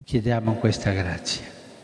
Chiediamo questa grazia,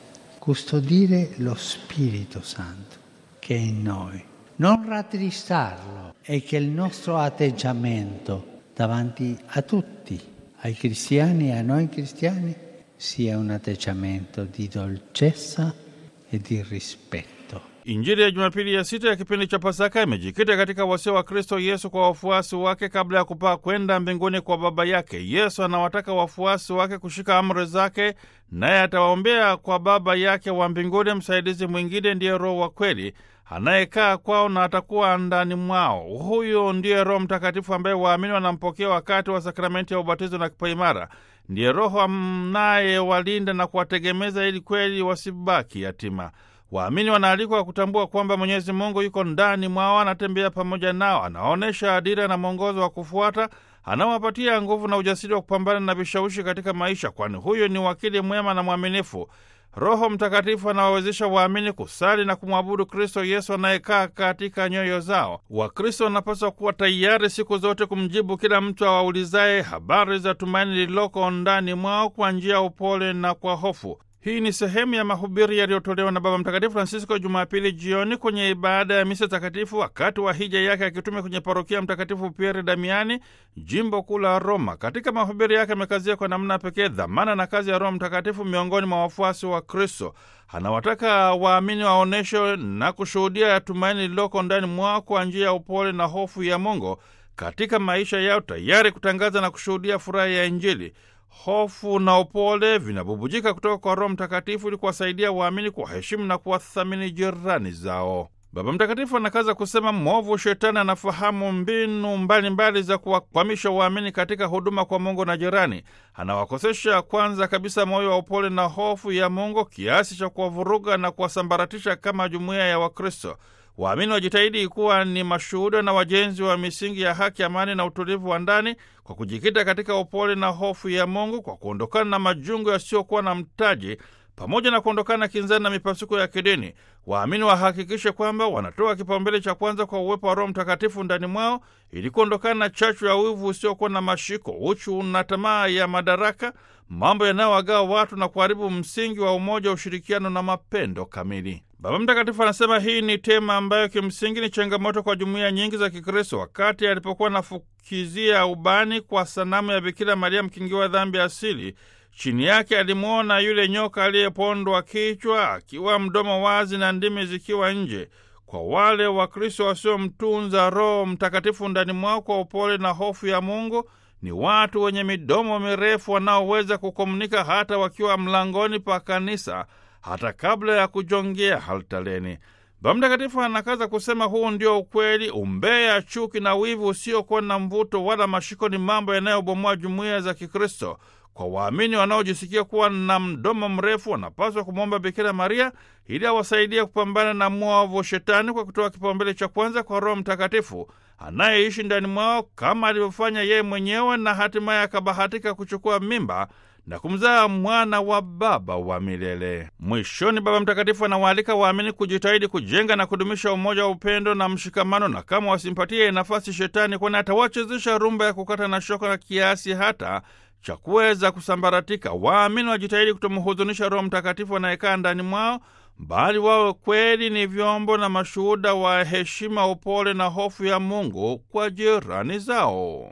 custodire lo Spirito Santo che è in noi, non rattristarlo e che il nostro atteggiamento davanti a tutti, ai cristiani e a noi cristiani, sia un atteggiamento di dolcezza e di rispetto. Injili ya Jumapili ya sita ya kipindi cha Pasaka imejikita katika wasia wa Kristo Yesu kwa wafuasi wake kabla ya kupaa kwenda mbinguni kwa Baba yake. Yesu anawataka wafuasi wake kushika amri zake, naye atawaombea kwa Baba yake wa mbinguni. Msaidizi mwingine ndiye Roho wa kweli anayekaa kwao na atakuwa ndani mwao. Huyu ndiye Roho Mtakatifu ambaye waamini wanampokea wakati wa sakramenti ya ubatizo na kipaimara. Ndiye Roho anayewalinda na kuwategemeza ili kweli wasibaki yatima. Waamini wanaalikwa kutambua kwamba Mwenyezi Mungu yuko ndani mwao, anatembea pamoja nao, anaonyesha adira na mwongozo wa kufuata, anawapatia nguvu na ujasiri wa kupambana na vishawishi katika maisha, kwani huyo ni wakili mwema na mwaminifu. Roho Mtakatifu anawawezesha waamini kusali na kumwabudu Kristo Yesu anayekaa katika nyoyo zao. Wakristo wanapaswa kuwa tayari siku zote kumjibu kila mtu awaulizaye habari za tumaini lililoko ndani mwao kwa njia ya upole na kwa hofu. Hii ni sehemu ya mahubiri yaliyotolewa na Baba Mtakatifu Francisco Jumapili jioni kwenye ibada ya misa takatifu wakati wa hija yake akitume kwenye parokia Mtakatifu Pieri Damiani, jimbo kuu la Roma. Katika mahubiri yake amekazia kwa namna pekee dhamana na kazi ya Roho Mtakatifu miongoni mwa wafuasi wa Kristo. Anawataka waamini waonyeshe na kushuhudia tumaini lililoko ndani mwao kwa njia ya upole na hofu ya Mungu katika maisha yao, tayari kutangaza na kushuhudia furaha ya Injili. Hofu na upole vinabubujika kutoka kwa Roho Mtakatifu ili kuwasaidia waamini kuwaheshimu na kuwathamini jirani zao. Baba Mtakatifu anakaza kusema mwovu Shetani anafahamu mbinu mbalimbali mbali za kuwakwamisha waamini katika huduma kwa Mungu na jirani. Anawakosesha kwanza kabisa moyo wa upole na hofu ya Mungu kiasi cha kuwavuruga na kuwasambaratisha kama jumuiya ya Wakristo. Waamini wajitahidi kuwa ni mashuhuda na wajenzi wa misingi ya haki, amani na utulivu wa ndani kwa kujikita katika upole na hofu ya Mungu, kwa kuondokana na majungu yasiyokuwa na mtaji pamoja na kuondokana na kinzani na mipasuko ya kidini. Waamini wahakikishe kwamba wanatoa kipaumbele cha kwanza kwa uwepo wa Roho Mtakatifu ndani mwao ili kuondokana na chachu ya wivu usiokuwa na mashiko, uchu na tamaa ya madaraka, mambo yanayowagawa watu na kuharibu msingi wa umoja, ushirikiano na mapendo kamili. Baba Mtakatifu anasema hii ni tema ambayo kimsingi ni changamoto kwa jumuiya nyingi za Kikristo. Wakati alipokuwa anafukizia ubani kwa sanamu ya Bikira Maria mkingiwa dhambi asili, chini yake alimwona yule nyoka aliyepondwa kichwa akiwa mdomo wazi na ndimi zikiwa nje. Kwa wale Wakristo wasiomtunza Roho Mtakatifu ndani mwao kwa upole na hofu ya Mungu, ni watu wenye midomo mirefu wanaoweza kukomunika hata wakiwa mlangoni pa kanisa hata kabla ya kujongea altareni. Baba Mtakatifu anakaza kusema huu ndio ukweli. Umbea, chuki na wivu usiokuwa na mvuto wala mashiko ni mambo yanayobomoa jumuiya za Kikristo. Kwa waamini wanaojisikia kuwa na mdomo mrefu, wanapaswa kumwomba Bikira Maria ili awasaidie kupambana na mwovu Shetani kwa kutoa kipaumbele cha kwanza kwa Roho Mtakatifu anayeishi ndani mwao kama alivyofanya yeye mwenyewe, na hatimaye akabahatika kuchukua mimba na kumzaa mwana wa Baba wa milele. Mwishoni, Baba Mtakatifu anawaalika waamini kujitahidi kujenga na kudumisha umoja wa upendo na mshikamano, na kama wasimpatie nafasi Shetani, kwani atawachezesha rumba ya kukata na shoka na kiasi hata cha kuweza kusambaratika. Waamini wajitahidi kutomhuzunisha Roho Mtakatifu anayekaa ndani mwao, bali wawe kweli ni vyombo na mashuhuda wa heshima, upole na hofu ya Mungu kwa jirani zao.